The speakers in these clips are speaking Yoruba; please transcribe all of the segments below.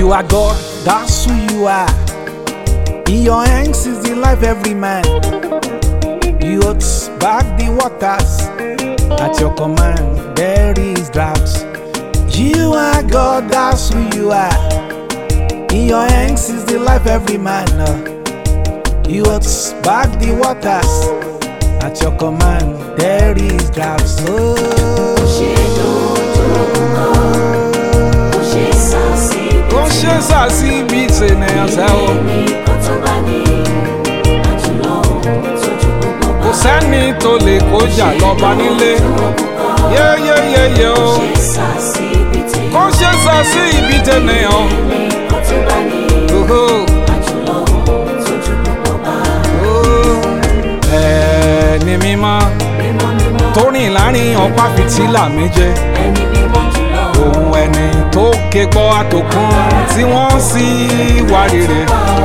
You are God, that's who you are. In your hands is the life every man. You hold back the waters. At your command, there is drought. You are God, that's who you are. In your hands is the life every man. uh. You hold back the waters. At your command, there is drought. Oh. ṣe dojú kọ kò ṣe sàṣì Ó ṣe sàṣì bíi tènìyàn sẹ́ o. ní kó tó bá ní àjùlọ tójú gbogbo bá Kò sẹ́ni tó lè kójà lọ́ba nílé. Yéyéyéyé o. ṣe sàṣì bìtì Kó ṣe sàṣì ibi tènìyàn. ní kó tó bá ní Oho. àjùlọ tójú gbogbo bá Ẹni mímọ́ mímọ́ mímọ́ tó rìn láàrin ọ̀pá fìtílà méje. ẹni mímọ́ jùlọ Òun ẹni tó ké gbọ́ àtòkùn tí wọ́n sì wá rere.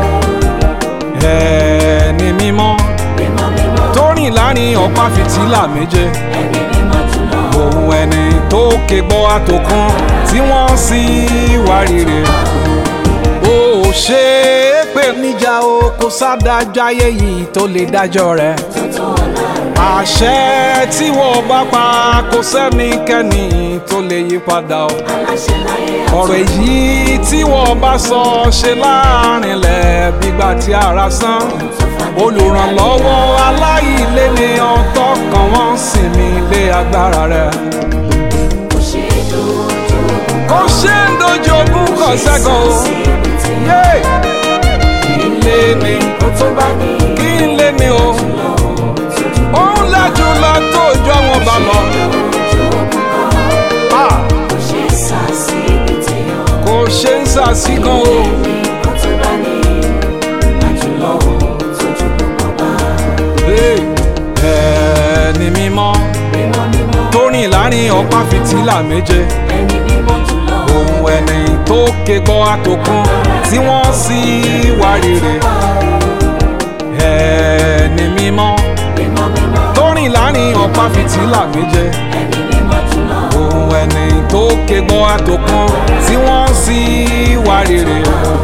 Ẹni mímọ́ mímọ́ mímọ́ tó rìn láàrin ọ̀pá fìtílà méje. ẹni mímọ́ jùlọ Òun ẹni tó ké gbọ́ àtòkùn tí wọ́n sì wá rere. Ó ṣe é pé níjà o kò sádájọ́ ayé yìí tó lè dájọ́ rẹ̀. tó ọ̀la àṣẹ tí wọ́n bá pa kò sẹ́nikẹ́ni tó lè yí padà o. aláṣẹ láyé ọ̀rọ̀ èyí tí wọ́n bá sọ ṣe láàrinlẹ̀ bígbà tí ara sán. olùrànlọ́wọ́ aláìlénìyàn tọkàn wọn sinmi lé agbára rẹ̀. kò ṣe dojú kò ṣe ń dojú ogún kan sẹ́kọ̀ọ́ o. bìtì yé kí n lé ní kó tó bá ní kí n lé ní o. òun lájú lọ tó jọ wọn bá lọ. Ah, kò ṣe sàṣì bìtì kò ṣe ń sàṣìkan o. kó tó bá ní àjùlọ tójú gbogbo bá Hey, ẹni mímọ́ mímọ́ mímọ́ tó rìn láàrin ọ̀pá fìtílà méje. ẹni mímọ́ jùlọ Òun ẹni tó ké gbọ́ àtòkùn tí wọ́n sì wá rere. Ẹni mímọ́ mímọ́ mímọ́ tó rìn láàrin ọ̀pá fìtílà méje. ẹni mímọ́ jùlọ Òun ẹni tó ké gbọ́ àtòkùn tí wọ́n sì wá rere.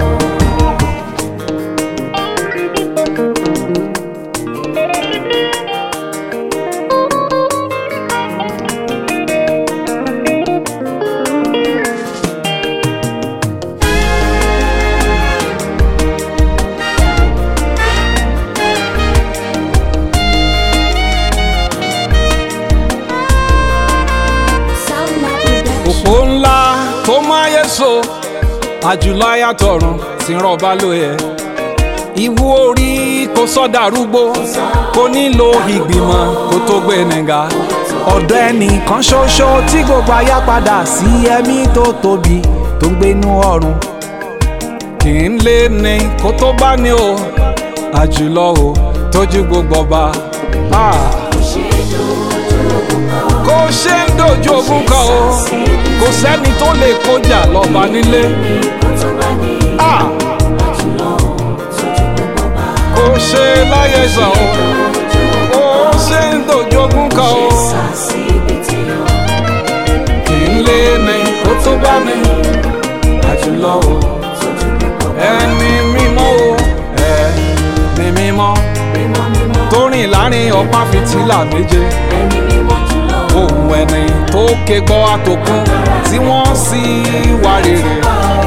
òpó ńlá tó máyé so àjùlọ ayàtọ̀run tí ń rọ̀bá lóye ìwú orí kò sọ́dà rúgbó kò nílò ìgbìmọ̀ kó tó gbé nìga ọ̀dọ̀ ẹnìkan ṣoṣo tí gbogbo ayá padà sí ẹ̀mí tó tóbi tó ń gbénú ọ̀run kì í lé ní kó tó bá ní o àjùlọ o tójú gbogbo ọba. Ah kò ṣe dojú kò ṣe ń dojú ogun kan o kò sẹ́ni tó lè kọjá lọ́ba nílé kó tó bá ní Ah, àjùlọ tójú gbogbo bá kò ṣe láyé sàn o kò ṣe ń dojú ogun kan o sàṣì bìtì kì í lé ní kó tó bá ní àjùlọ o tójú gbogbo bá ẹni mímọ́ o ẹni mímọ́ mímọ́ mímọ́ tó rìn láàrin ọ̀pá fìtílà méje ẹni mímọ́ jùlọ ohun ẹni tó ké gbọ́ àtòkùn tí wọ́n sì wá rere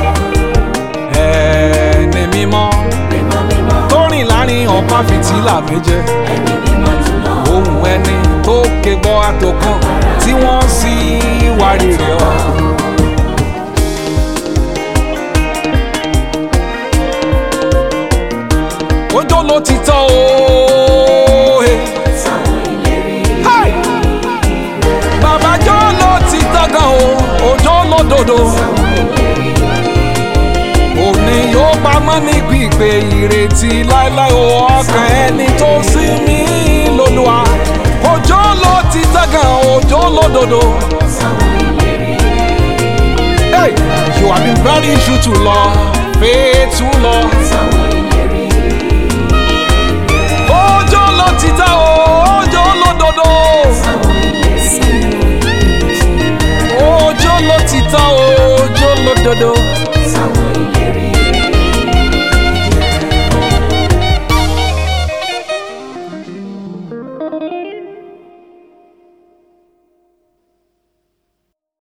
ẹni mímọ́ mímọ́ mímọ́ tó rìn láàrin ọ̀pá fìtílà méje ẹni mímọ́ jùlọ ohun ẹni tó ké gbọ́ àtòkùn tí wọ́n sì wá rere ọ. ojó ló ti tán o. Hey. sáwọn ìlérí Hey! bàbá jọ́ ló ti tán gan o òjò lódodo òní yóò pamọ́ ní gbígbé ìrètí láéláé o ọkàn ẹni tó sí mi lólúwa òjò ló ti tán gan òjò lódodo. sáwọn ìlérí Hey! you have been very true to law faithful law. sáwọn ìlérí òjò ló ti tán o òjò lódodo. sáwọn ìlérí òjò ló ti tán o òjò lódodo. sáwọn ìlérí